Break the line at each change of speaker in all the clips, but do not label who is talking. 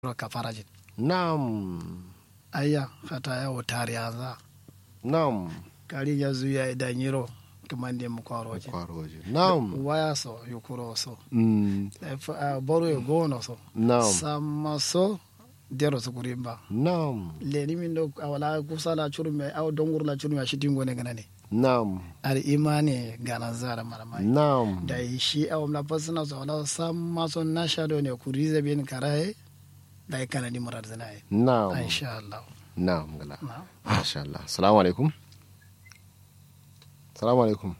kafarajin
Naam.
ayya hata yawo tariyaza
Naam.
kari ya zuya idan yiro kimande mu kwaroje
Kwaroje. Naam.
waya so yukuro so
Mm.
If, uh, boro yo gono so
Naam.
sama so dero su kurimba
Naam.
leni min do awala kusala churume aw dongur la churume shitingo ne ganane
Naam.
ar imani gana zara maramai
Naam.
da shi a wamla fasina so wala sama so na shado ne kurize bin karaye da ya kana ni murar zanaye
Naam.
insha Allah
Naam gala.
na
Masha Allah. Assalamu alaikum. Assalamu alaikum.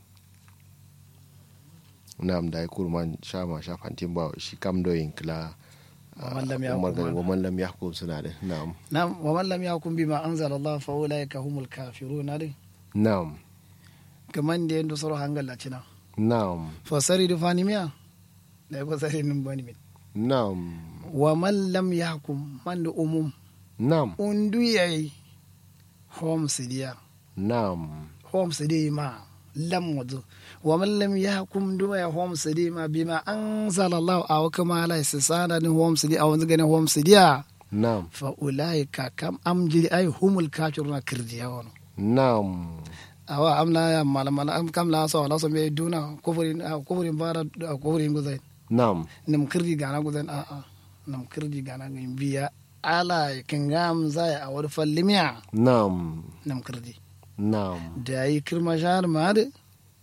Naam da kurman shama shafantin ba shi kam doyin kila
Wa man lam yahkum
Umar gari
ma-
wa man lam yahkum suna da na'am
Na'am, wa man lam yakun bima anzala Allah fa ulaika humul kafirun din.
na'am
Kaman da yanda soro hangal la cina.
na'am
Fa sari du fani miya. Da fa sari nin bani min.
na'am
Wa man lam yakum man da umum
na'am
undu yayi home sidiya.
na'am
Home sidi ma lam wazo. Wa man lam yakum du ya home sidi ma bima anzala Allah aw kama la isana ni home sidi aw ngane home sidiya.
na'am
Fa ulaika kam amjili ay humul kafiruna kirdiya wono.
na'am
awa amna ya mala mala am kam la so la so me duna kufurin ah, kufurin bara ah, kufurin guzai
na'am
nam kirdi gana guzai a a nam kirdi gana ngin biya ala kingam zai a wad fallimiya
na'am
nam kirdi
na'am
da yi kirma shahar ma de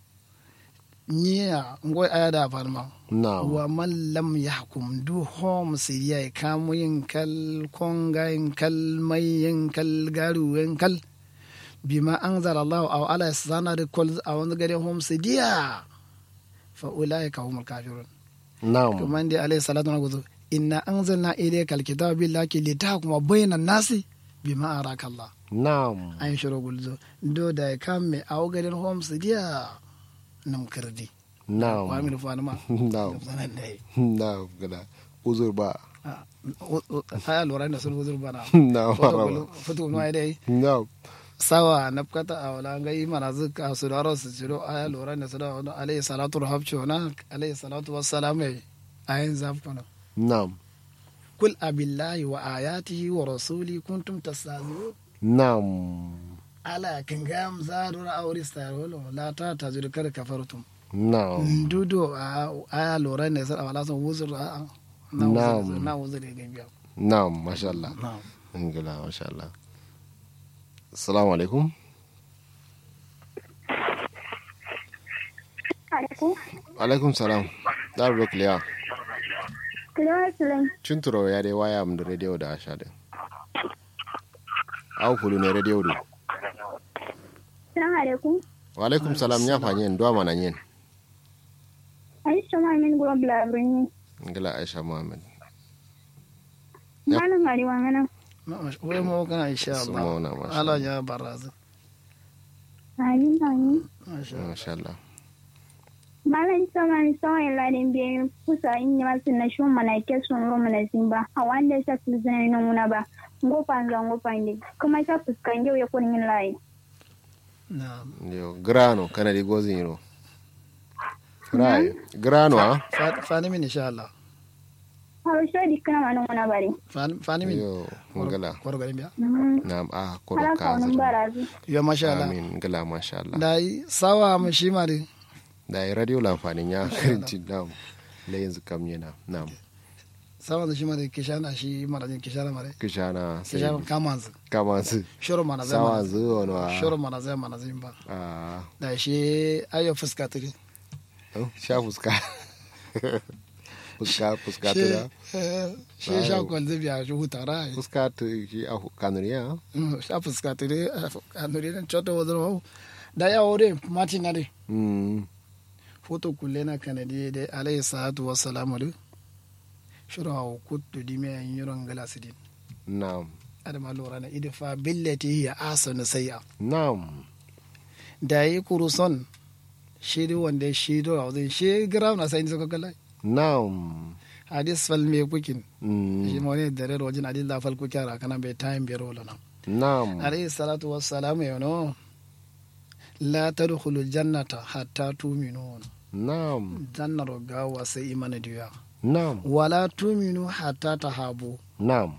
niya ngoy aya da farma
na'am
wa man lam yahkum du hom siya kamu yin kal konga yin kal mai yin kal garu yin kal bima anzala Allah aw ala sana de kol a wani gare hom sidiya fa ulaika humul kafirun
na'am
kuma ndi alayhi salatu wa gudu inna anzalna ilayka alkitaba billahi litahkuma bayna nasi bima araka Allah
na'am
an shiro gulzo do da kam me aw gare hom sidiya nam kirdi
na'am
wa min fa ma
na'am
sanan dai
na'am gala uzur ba
aya lura da sun huzur bana
na'am maraba
fito no ai dai
na'am
sawa na kata a wala ga yi mana zuka su da su ciro aya lura da su da wani alayhi salatu rahabcho na alayhi salatu wassalamu ayin zafkana
na'am
kul abillahi wa ayatihi wa rasuli kuntum tastazi'un
na'am
ala kan ga amsa dora aure starolo la ta tajir kar kafartum
na'am
dudo a aya lura ne sai wala sun huzur a na
Na'am.
huzur na huzur ga biya
na'am masha Allah
na'am
Ingila, masha Allah. Assalamu alaikum.
Alaikum.
Alaikum salam. Dar bro clear.
Kiliwa Sulem.
Chunturo ya dai waya am da radio da asha din. Au kulu ne radio du.
Salamu alaikum.
Wa alaikum salam ya fanye ndo mana nyen.
Aisha Mamin Gura Blabrini.
Ingila Aisha Muhammad. Yep.
Malam Gari Wangana.
wai mu kana insha
Su
Allah
mauna, masha
Allah
Allah.
ya barazu
Amin amin.
masha Allah
Masha Allah.
Malam sama ni sama ila din biyu kusa in yi masu na shi mana ke sun ro mana simba. A wanda ya shafi zina ina muna ba. Ngofa nga ngofa ndi. Kuma ya fuskan yau ya kunin yin layi.
na'am
Yo grano kana di gozin yiro. Rai, grano ah.
Fa- fani min insha Allah
Har shi di kana mana muna bari.
fani fani min
Yo, ingila.
kwaro garin biya
Na'am ah koro
Hala ka wani
ka.
barazu.
yo masha Allah
Amin, ingila masha Allah.
da yi sawa mu shi ma dai
da ya radio lamfanin ya karanci nam la yanzu kam yana nam
sawa da shi ma dai kishana shi mara jin kishana mare
kishana sai
kishana kamanzu
kama su
shoro mana zai
sawa
mana
zuwa na
shoro mana zai mana zai ba
a
da shi ayo fuska turi
sha fuska fuska fuska
shi
tura
eh, shi sha kwal zai biya shi hutara ai
fuska tu shi a kanuriya
Mm, sha fuska turi a nuri nan choto wazir da ya wore mati na dai
mm
foto kulle na kanadi da alayhi salatu wassalamu du shuru hawa kuttu di mai yiron galasidin
nam
adama lura na idfa billati ya asanu sayya
nam
da yi kuruson shi di wanda shi do a wajen shi gira na sai suka kala
nam
hadis fal me kukin shi
mm
ma wani dare wajen hadis la fal kukin ra kana bai time biyar wala na
nam
alayhi salatu wassalamu ya no la tadkhulu jannata hatta tu'minu
nam
jannar gawa sai imani diya
nam
wala tuminu hatta tahabu
na'am